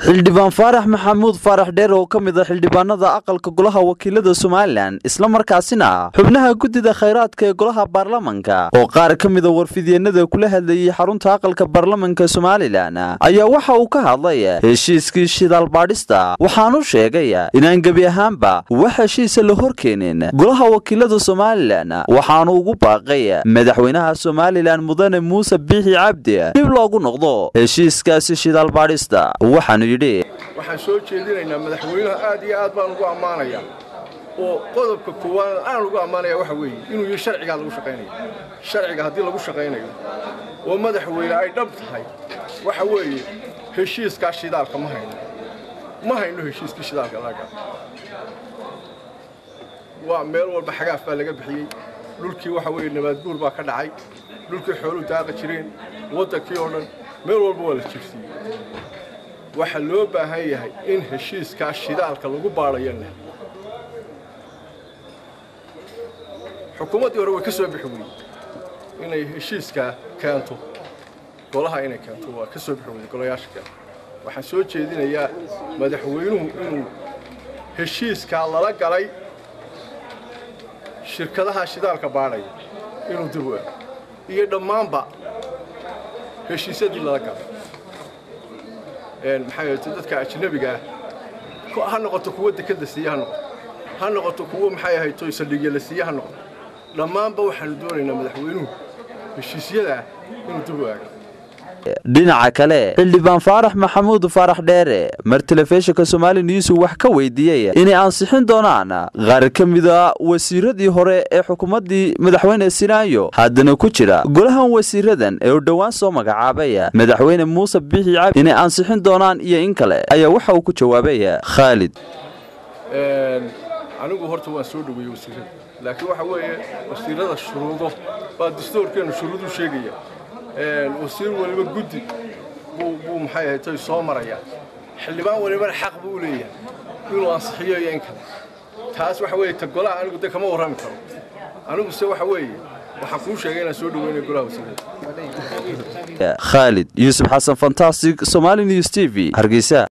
xildhibaan faarax maxamuud faarax dheer oo ka mid a xildhibaanada aqalka golaha wakiilada somalilan islamarkaasina xubnaha guddida khayraadka ee golaha baarlamanka oo qaar ka mida warfidyeenada kula hadlayay xarunta aqalka baarlamanka somalilan ayaa waxa uu ka hadlay heshiiskii shidaal baadhista waxaanu sheegay inaan gebi ahaanba wax heshiisa la horkeenin golaha wakiilada somalilan waxaanu ugu baaqay madaxweynaha somalilan mudane muuse biixi cabdi dib loogu noqdo heshiiskaasi shidaal baadhista waxaanu yidhi waxaan soo jeedinaynaa madaxweynaha aad iyo aad baan ugu ammaanayaa oo qodobka koowaad aan ugu ammaanaya waxa weeye inuu yihi sharcigaa lagu shaqaynayo sharciga haddii lagu shaqaynayo oo madaxweyne ay dhab tahay waxa weeye heshiiskaa shidaalka ma hayno ma hayno heshiiskii shidaalka laga waa meel walba xagaaf baa laga bixiyey dhulkii waxa weeye nabaadguur baa ka dhacay dhulkii xooluhu daaqa jireen waddankii oo dhan meel walba waa la jirsiiyey waxaa loo baahan yahay in heshiiskaa shidaalka lagu baadhayo leh xukuumaddii hore way ka soo bixi weyey inay heshiiskaa keento golaha inay keento waa ka soo bixi weyey golayaasha keento waxaan soo jeedinayaa madaxweynuhu inuu heshiiskaa lala galay shirkadaha shidaalka baadhaya inuu dib u ego iyo dhammaanba heshiisyadii lala galay maxaa yeelto dadka ajnabiga ah ha noqoto kuwo dekada siiye ha noqoto ha noqoto kuwo maxay ahayto saldhigya la siiye ha noqoto dhammaanba waxaanu doonaynaa madaxweynuhu heshiisyadaa inuu dib u aago dhinaca kale xildhibaan faarax maxamuud faarax dheere mar telefishinka somaali news wax ka weydiiyey inay ansixin doonaan qaar ka mida wasiiradii hore ee xukuumaddii madaxweyne sinaayo haddana ku jira golahan wasiiradan ee uu dhowaan soo magacaabay madaxweyne muuse biixi cabdi inay ansixin doonaan iyo in kale ayaa waxa uu ku jawaabay khaalid anigu horta waan soo dhoweeyey wasiirada laakiin waxa weeye wasiirada shuruudo baa dastuurkeennu shuruuduu sheegaya wasiir waliba guddi buu maxay ahayd soo maraya xildhibaan walibana xaq buu leeyahay inuu ansixiyo iyo in kale taas waxa weeye ta golaha anigu de kama warrami karo anigu se waxa weeye waxaan kuu sheegay inaan soo dhaweynayo golaha wasiirada khaalid yuusuf xasan fantastic somali news t v hargeysa